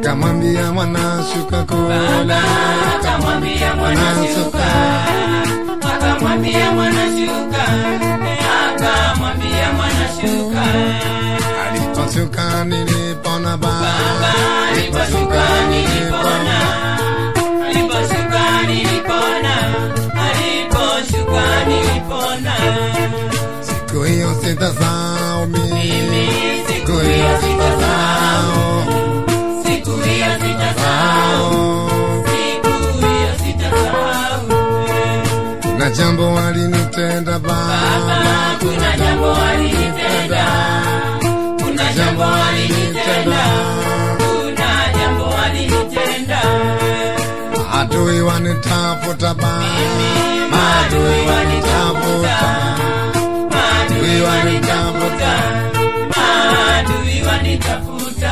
akamwambia mwanashuka Baba kula akamwambia mwanashuka, akamwambia mwanashuka, akamwambia mwanashuka. aliposhuka nilipona Baba baba aliposhuka nilipona, aliposhuka nilipona, aliposhuka nilipona. siku hiyo sitasahau mimi Mimi siku siku hiyo hiyo sitasahau, sitasahau siku hiyo sitasahau, siku hiyo sitasahau. na jambo walinitenda Baba, baba kuna jambo alinitenda, kuna jambo alinitenda, kuna jambo alinitenda. adui wanitafuta baba Maadui wanitafuta, maadui wanitafuta, maadui wanitafuta.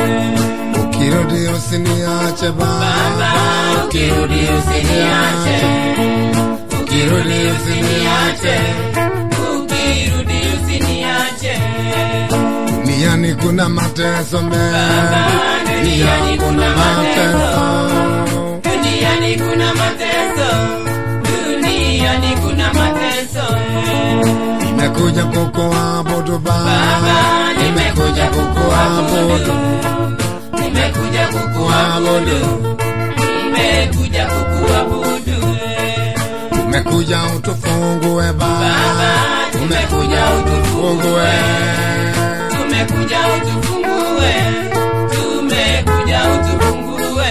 ukirudi usiniache Baba, baba ukirudi usiniache, ukirudi usiniache, ukirudi usiniache. duniani kuna mateso Baba, duniani kuna mateso. Duniani kuna mateso, duniani kuna mateso. nimekuja kukuabudu Baba, baba nimekuja kukuabudu, nimekuja kukuabudu, nimekuja kukuabudu. umekuja utufungue baba Baba, tumekuja utufungue, tumekuja utufungue, tumekuja utufungue.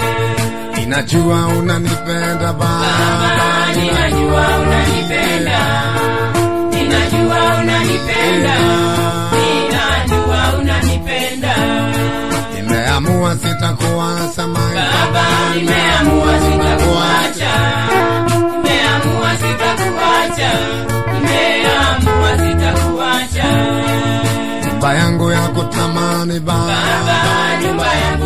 ninajua unanipenda Baba, baba ninajua unanipenda, ninajua unanipenda, ninajua unanipenda. nimeamua sitakuacha my Baba, nimeamua sitakuacha, nimeamua sitakuacha, nimeamua sitakuacha. nyumba yangu ya kutamani Baba, baba nyumba yangu